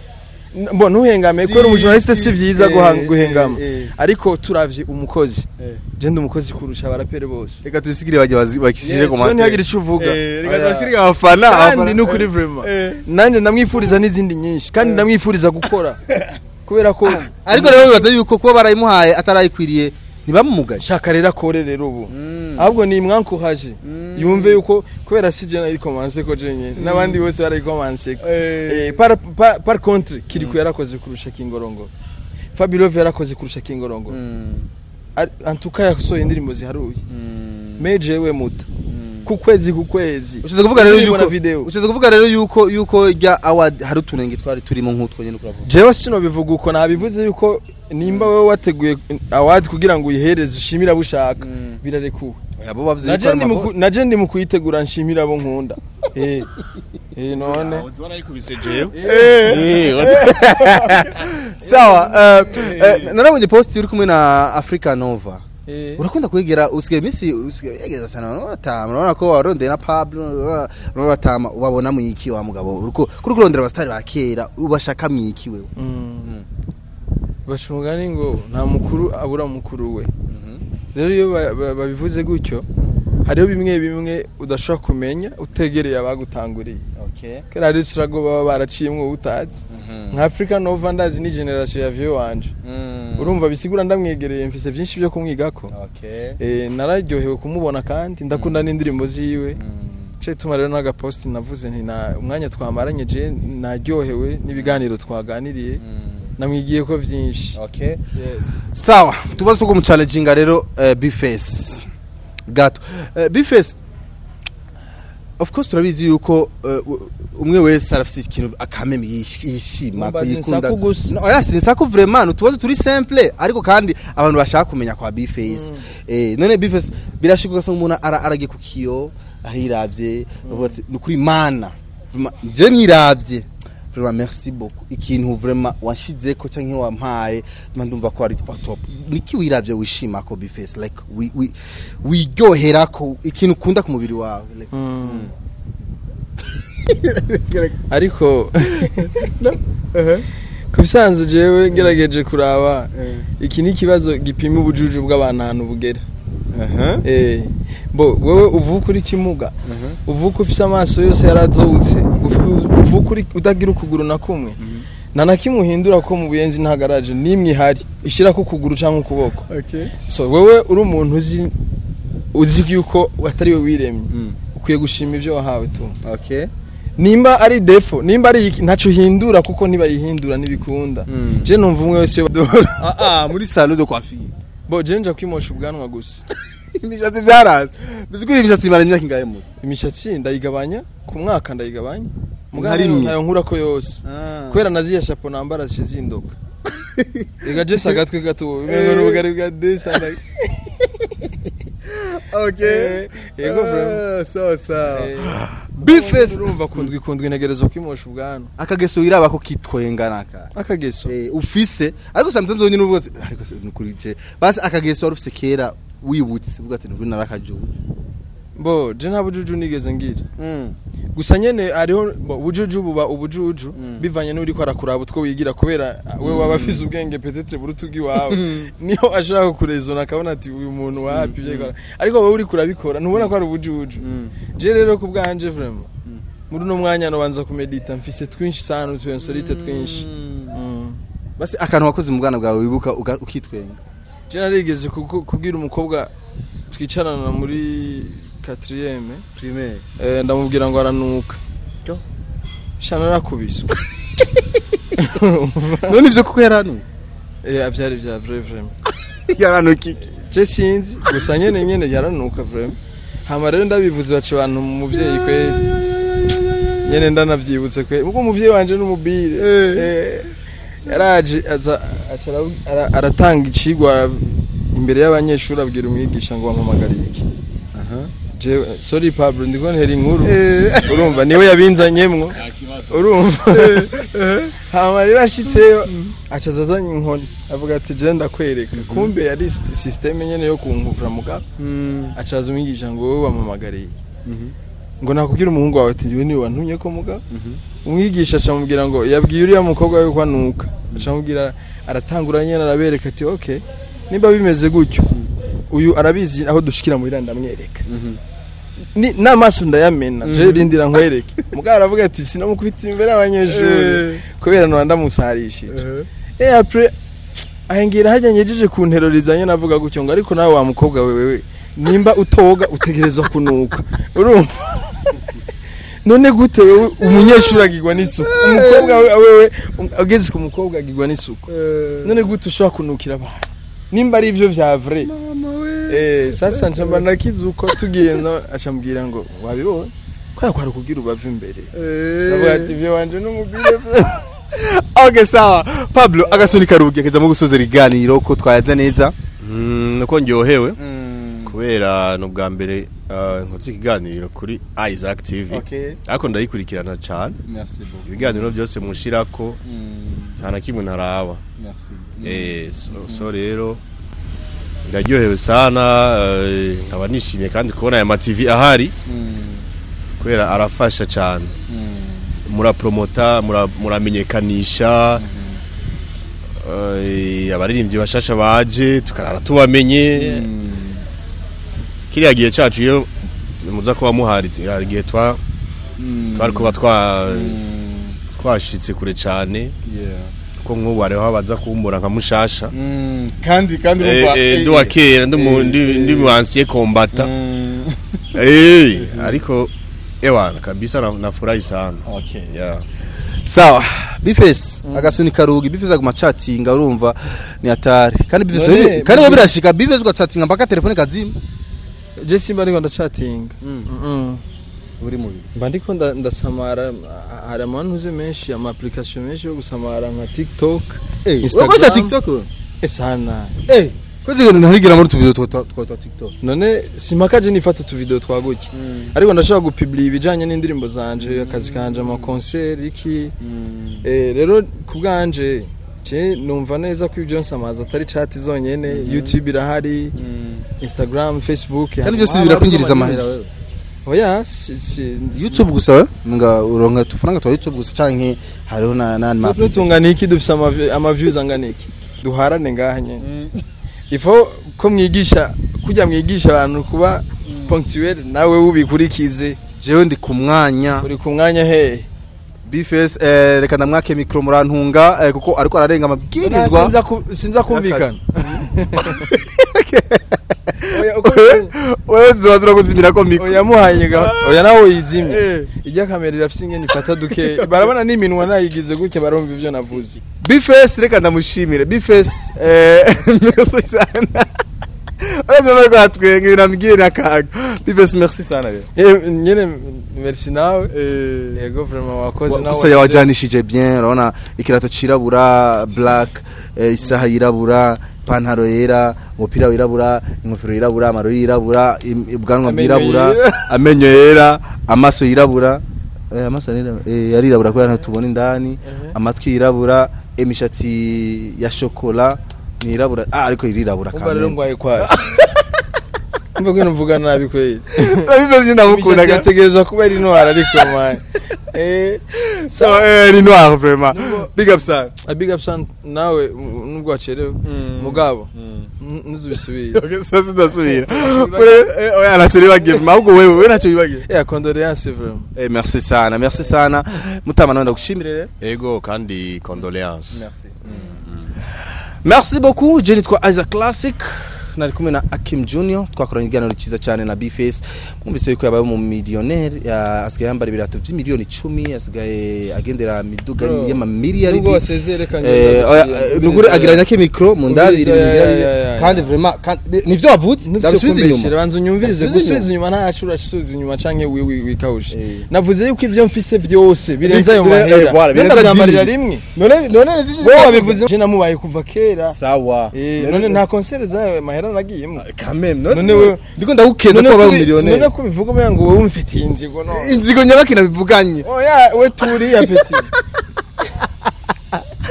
N- bo ntuhengame Si- kubera umujournaliste si- si vyiza eh, guha- guhengama eh, eh. ariko turavye umukozi Eh. je ndi umukozi kurusha abarapere bose reka tubisigire bajya bazi- bakishire Yes, ku we mate ntihagire ico uvuga Eh, reka Oya. tubashirire abafana kandi abafana- ni ukuri Eh. vraiment Eh. nanje ndamwifuriza n'izindi nyinshi kandi ndamwifuriza gukora kubera ko ariko rero bibaza yuko kuba barayimuhaye atarayikwiriye ntibamumugaje shaka rero akore rero ubu ahubwo ni mwankuhaje yumve yuko kubera si je narikomanse ko je nyene n'abandi bose barayikomanse ko Eh. Eh, par, par, par contre kiriku yarakoze kurusha kingorongoro fabirove yarakoze kurusha kingorongoro Ar- antuka yasohoye indirimbo ziharuye meje we muta ku kwezi ku kwezi ushize kuvuga rero Indirimbo na yuko video ushize kuvuga rero yuko yuko rya award hari utunenge twari turimo nk'utwo nyene kuravuga jewe sino bivuga uko nabivuze yuko nimba wowe wateguye award kugira ngo uyihereze ushimire abo ushaka birarekuwe abo bavuze naje ndi mu ku- naje ndi mu kuyitegura nshimira abo nkunda eh eh none warayikubise jewe sawa eh, eh, narabonye post uri kumwe na Africa Nova eh urakunda kwegera usigaye iminsi usigaye yegeza sana no batama urabona ko warondeye na Pablo no batama ubabona mu iki wa mugabo uriko kuri kurondera abastari ba kera ubashaka mu iki wewe baca umugani ngo nta mukuru abura mukuru we rero iyo ba- ba- babivuze gutyo hariho bimwe bimwe udashobora kumenya utegereye abagutanguriye okay kera hari sirago baba baraciyemwo utazi nka Africa Nova ndazi ni generation ya vieux wanje urumva bisigura ndamwegereye mfise byinshi byo kumwigako okay eh nararyohewe kumubona kandi ndakunda n'indirimbo ziwe cyo ituma rero n'agaposti navuze nti na umwanya twamaranye je naryohewe n'ibiganiro twaganiriye namwigiye ko vyinshi okay yes sawa tubazo two kumuchallenginga rero eh, bface gato eh, bface of course turabizi yuko eh, u- umwe wese arafise ikintu akameme yish- yishima Mumbaza yikunda insaku gusa. No, oya sinsaku vraiment utubazo turi simple ariko kandi abantu bashaka kumenya kwa bface eh none bface birashika ugasanga umuntu ara- aragiye ku kiyo ahiravye avuga ati ni kuri mana Vraiment, je niravye vraiment merci beaucoup ikintu vraiment wanshizeko canke wampaye mba ndumva ko ari top niki wiravye wishima ko bface like wi- wi- wiryoherako ikintu ukunda ku mubiri wawe like, ariko ku bisanzwe jewe ngerageje kuraba iki ni ikibazo gipima ubujuju bw'abantu ahantu bugera Eh, bo wowe uvuka uri kimuga uvuka ufise amaso yose yarazowutse uf- uvuka uri utagira ukuguru na kumwe nta na kimwe uhindura ko mu buyenzi nta garaje n'imwe ihari ishirako ukuguru cyangwa ukuboko okay so wowe uri umuntu uzi uzi yuko atari we wiremye ukwiye gushima ibyo wahawe tu okay nimba ari defo nimba ari iki ntaco uhindura kuko ntibayihindura ntibikunda Mm. je numva umwe wese iyo badora ah ah muri salon de coiffure bo je nja kwimosha ubwanwa gusa imishatsi byaraza bizikuri imishatsi imara imyaka ingahe mu imishatsi ndayigabanya ku mwaka ndayigabanya Nka mugana rimwe. ntayo nkurako yose Ah. kubera naziya shapo nambara zishe zindoka ega je sagatwe gato umengo n'ubugari bwa desa nda- okay Eh, yego vraiment. Ah, sawa sawa Eh, bface urumva kundwi kundwi ntegerezwa kwimosha ubwanwa akageso wiraba ko kitwenga naka akageso eh ufise ariko sometimes nyine uvuga ati, ariko se nukuri je basi akageso wari ufise kera wibutse uvuga ati nukuri narakajuju bo je nta bujuju nigeze ngira gusa nyene hariho bo, ubujuju buba ubujuju bivanye n'uri ko arakuraba utwo wigira kubera we waba afise ubwenge petetre buruta ubw'iwawe niyo ashaka kurezona akabona ati uyu muntu wapi ivyo akora ariko wowe uri kurabikora ntubona ko ari ubujuju je rero ku bwanje vraiment muri uno mwanya nobanza kumedita mfise twinshi sana utuyensorite twinshi Mm. basi akantu wakoze mu bwana bwawe wibuka uga- ukitwenga je narigeze kuku- kubwira umukobwa twicarana muri quatrième primaire eh, ndamubwira ngo aranuka Yo. sha narakubiswe none ivyo kuko yaranu Eh, vyari vya vrai vraiment yaranuki je sinzi gusa nyene nyene yaranuka vraiment hama rero ndabivuze baca abantu mu muvyeyi kweri nyene ndanavyibutse kweri ubwo umuvyeyi wanje n'umubire eh, yaraje aza aca arabu- ara- aratanga icigwa imbere y'abanyeshuri abwira umwigisha ngo bampamagare iki jewe sorry Pablo ndiko ntera inkuru urumva niwe yabinzanyemwo urumva hama rero ashitseyo aca azazanye inkoni avuga ati je ndakwereka kumbe yari systeme nyene yo kunkuvura mugabo acaza umwigisha ngo wowe wampamagariye ngo nakubwira umuhungu wawe ati njyewe niwe wantumye ko muga umwigisha acamubwira ngo yabwiye uriya mukobwa we ko anuka acamubwira aratangura nyine arabereka ati ok nimba bimeze gutyo uyu arabizi aho dushikira muhira ndamwereka ni n'amaso ndayamena je rindira nkwereke mugabo aravuga ati sinamukubitira imbere y'abanyeshuri kubera nora ndamusarishije eh après ahengira hajya nyejeje ku ntero rizanye navuga gutyo ngo ariko nawe wa mukobwa wewe nimba utoga utegerezwa kunuka urumva none gute wewe umunyeshuri agirwa n'isuku umukobwa we- wewe um- ageze ku mukobwa agirwa n'isuku none gute ushobora kunukira abantu nimba ari ivyo vya vrai eh sasa njamba nakize uko tugiye no acambwira ngo wabibonye kwa kwari kugira ubava imbere ndavuga ati ivyo wanje n'umugire okay sawa pablo agasuni karugi akajamo gusoza ibiganiro ko twayaza neza Mm, nuko ndyohewe kubera ni ubwa mbere ah, nkoze ikiganiro kuri Isaac TV Okay. ariko ndayikurikirana cyane merci beaucoup ibiganiro byose mushirako nta na kimwe ntaraba merci Eh, so, so rero ndaryohewe sana eh, nkaba nishimiye kandi kubona aya ma TV ahari kubera arafasha cyane murapromota mura- muramenyekanisha eh, abaririmbyi bashasha baje tukarara tubamenye kiriya gihe cacu iyo muza kuba muhari hari igihe twa twari kuba twa twashitse kure cyane ko nk'ubu hariho abaza kumbura nka mushasha kandi kandi Eh, urumva- eh, ndi wa kera ndi mu- ndi ndi mu ansiye kombata Mm. Eh, ariko ewana kabisa na- nafurahi sana okay yeah. sawa bifesi agasuni karugi bifesi aguma chatinga urumva ni hatari kandi bifesi None, wewe- kandi wewe Bifesi- birashika bifesi ugachatinga mpaka telefone kazima je simba ariko ndacatinga Mm. uri mubi mba ndiko nda- ndasamara ah, hari amantuze menshi ama application menshi yo gusamara nka tiktok eh Instagram. ukoresha tiktok wewe? eh sana eh kwezi ntarigira muri tuvideo twa twa twa tiktok none simpaka je nifata utuvideo twaguke ariko ndashobora gupublia ibijanye n'indirimbo zanje akazi kanje ama concert iki eh rero ku bwanje je numva neza ko ibyo nsamaza atari chat zonyene youtube irahari instagram facebook kandi byose birakwinjiriza amahera wewe oya si, si, youtube gusa we nga uronka tufaranga twa youtube gusa canke hariho na na ma Twe tungana iki dufise ama vi- ama views angana iki duharane ngaha nyene ifo ko mwigisha kujya mwigisha abantu kuba punctuel nawe ubikurikize jewe ndi ku mwanya uri ku mwanya hehe bifesi eh reka ndamwake mikro murantunga eh, kuko ariko ararenga amabwirizwa Sinza ku- sinza kumvikana Oya, uko- wewe zoba turakuzimira ko mikro oya muhaye ga oya nawe yizimye Eh. ijya kamera irafise ingene ifata duke barabona n'iminwa nayigize gutya barumva ivyo navuze bifesi reka ndamushimire bifesi eh merci sana Uretse bari kwatwenga ibintu ambwiye n'akaga bifesi merci sana rero Eh, nyene merci nawe yego vraiment wakoze nawe gusa yawajanishije bien urabona ikirato cirabura black eh, isaha yirabura ipantaro yera umupira wirabura ingofero yirabura amarori yirabura im- ubwanwa Amenyo bwirabura yera. amenyo yera amaso yirabura eh, amaso yirabura eh, yarirabura kubera ntitubona indani amatwi yirabura imishatsi ya shokola nirabura ah ariko irirabura umva rero kamene ngwaye kwaje umva ko mvuga nabi kweli bifesi ndamukunda imishatsi yategerezwa kuba ari noir ariko man eh so eh ni noir vraiment big up sana a big up son nawe m- nubwo wacerewe mugabo n- ntuzubisubire Okay, sasa ndasubira ure eh, oya ntacyo nibagiye ahubwo wewe we ntacyo wibagiye eh condoléances vraiment eh merci sana merci sana mutama nawe ndagushimire rero ego kandi condoléance merci merci beaucoup je nitwa Isaac Classic nari kumwe na Akim Junior twakoranye ikiganiro cyiza cyane na B-Face mwumvise yuko yabaye mu millionaire ya- asigaye yambara ibirato by'imiliyoni icumi asigaye agendera miduga Bro, y'amamiliyari nubwo wasezere kandi Eh, oya, eh, nugure agiranya ke micro mu ndabiri Ubiriza, bigira ya, bibi. ya, ya, kandi ya. vraiment kandi- nivyo wavutse ndabisubiza inyuma banza unyumvirize Ndabisubiza gusubiza inyuma ntacu urasubiza inyuma canke wi- wi- wikawushe Eh. navuze yuko ivyo mfise vyose birenze ayo Bire- eh, mahera voilà, birenze ndavyambarira dini. rimwe none none nizivyo wowe wabivuze je namubaye kuva kera sawa Eh, none nta concert zayo mahera nagiyemo quand même None none we- we ndiko ndagukeza None ko wabaye kubi- umiliyoneri none ko bivuga umenga ngo wowe umfitiye inzigo no inzigo nyabaki nabivuganye oya we turi ya peti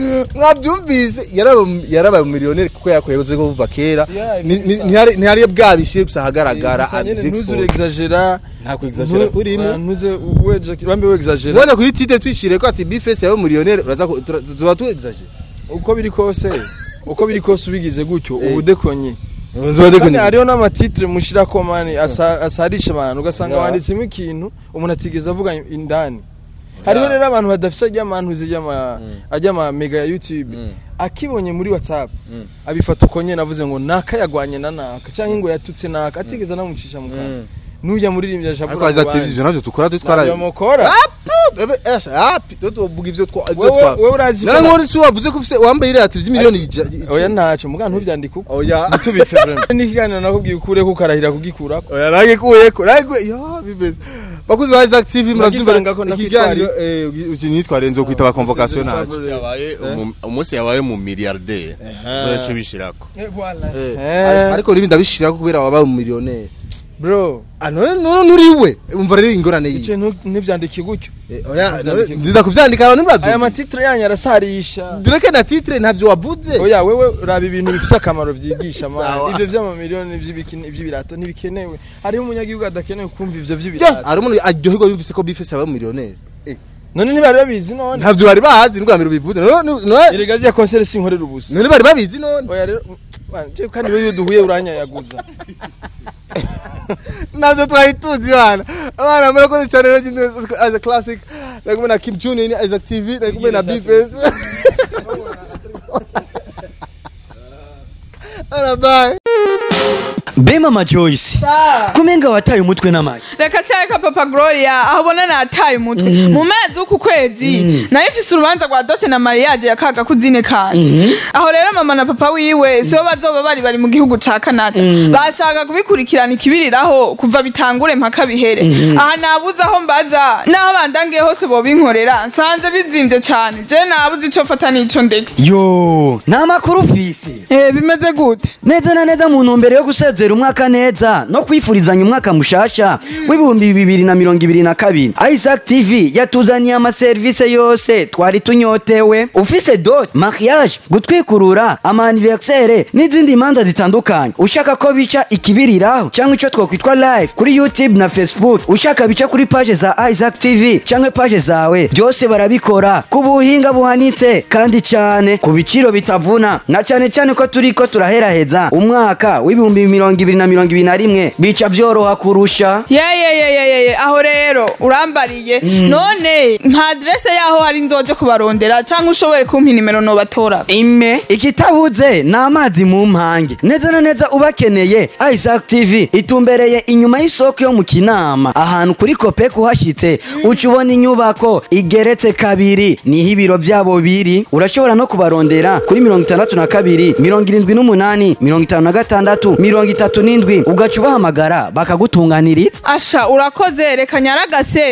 mwabyumvise yaraba- yarabaye umumiliyoneri kuko yakoze ko kuva kera Yeah, Ni- ni- ntihari ntihari bwabishyire gusa ahagaragara Gusa nyene and ntuzure expose. exagera nta kwexagera kurimo ntuze weje bambe we exagera ubona kuri tite twishire ko ati bifese yawe umumiliyoneri uraza ko- tura- tuzoba tu exagera uko biri kose uko biri kose ubigize gutyo ubudekonye Nzoba kandi dekoni- hariho n'amatitre mushirako mani asa- asarisha abantu ugasanga Yeah. wanditsemo ikintu umuntu atigeze avuga indani hariho rero abantu badafise ajya amantu zijyama ajya ama mega ya youtube akibonye muri whatsapp abifata uko nyene avuze ngo naka yagwanye na naka cyangwa ngo yatutse naka atigeze anamucisha mu kanwa nujya muririmbya ariko shabura aza televiziyo navyo dukora dutwara mukora api tuvuga ivyo Wewe- twa wewe urazi ko- nara nkora isi wavuze ko ufise wambaye iriya televiziyo miliyoni ija- oya ntacyo muga ntubyandike uko oya ntitubife vraiment n'ikiganiro nakubwiye ukure ko ukarahira kugikurako oya nagikuyeko nagikuye ya bimeze bakuzi ba Isaac TV murabyumva Nagisanga ko ikiganiro eh uki nitware nzo kwita ba convocation ntacu yabaye umu- umunsi yabaye mu milliardaire zoco bishirako Eh, ariko nibi ndabishira kubera wabaye umumiliyoneri bro ah none none nuriwe umva rero ingorane icyo yi ntu- ntibyandike gutyo oya ndiza kuvyandika abantu aya nibavyo matitre yanyu arasarisha direke na titre ntavyo wavuze oya wewe raba ibintu bifite akamaro byigisha Sawa. mani ibyo by'amamiliyoni by'ibikini- iby'ibirato ntibikenewe hariho umunyagihugu adakenewe kumva ibyo Ya, by'ibirato hari umuntu aryoherwa yumvise ko bifese yabaye umumiliyoneri none ntibari babizi none ntavyo bari bazi nubwa mbere ubivuze none none- erega ziya konsere sinkorera ubusa none bari babizi none oya rero man, je kandi wewe iyo duhuye uranyayaguza navyo twari tuzi bana abana murakoze cyane rero jindu as a classic nari kumwe na Kim Junior ni Isaac TV nari kumwe na Bface Ana bye be mama joyce kumenga wataye umutwe n'amagi reka cyareka papa gloria aho ubona nataye umutwe mu mezi w'uku kwezi nari mfise urubanza rwa dote na mariage ya kaga kuzine kanje aho rero mama na papa wiwe sibo bazoba bari bari mu gihugu ca canada bashaka kubikurikirana ikibiriraho kuva bitangure mpaka bihere aha nabuze aho mbaza n'aho bandangiye hose bobinkorera nsanze bizimvye cane je nabuze ico fata n'ico ndeka yo nta makuru ufise Eh, bimeze gute neza na neza mu ntumbero yo gusezera umwaka neza no kwifurizanya umwaka mushasha w'ibihumbi bibiri na mirongo ibiri na kabiri isaac tv yatuzaniye amaserivisi yose twari tunyotewe ufise dot mariage gutwikurura amaniversere n'izindi manza zitandukanye ushaka ko bica ikibiriraho cyangwa icyo twakwitwa live kuri youtube na facebook ushaka bica kuri paje za isaac tv cyangwa paje zawe byose barabikora ku buhinga buhanitse kandi cyane ku biciro bitavuna na cyane cyane ko turi ko turaheraheza umwaka w'ibihumbi mirongo ibiri na mirongo ibiri na rimwe bica byoroha kurusha yeyeyeyeyeye aho rero urambariye none nta adrese yaho hari nzoje kubarondera cyangwa ushobore kumpa inimero nobatora ime ikitabuze ni amazi mu mpange neza na neza ubakeneye isaac tv itumbereye inyuma y'isoko yo mu kinama ahantu kuri kopek uhashyitse uca ubona inyubako igeretse kabiri niho ibiro byabo biri urashobora no kubarondera kuri mirongo itandatu na kabiri mirongo irindwi n'umunani mirongo itanu na gatandatu mirongo itatu n'indwi ugaca ubahamagara bakagutunganiriza asha urakoze reka nyaragase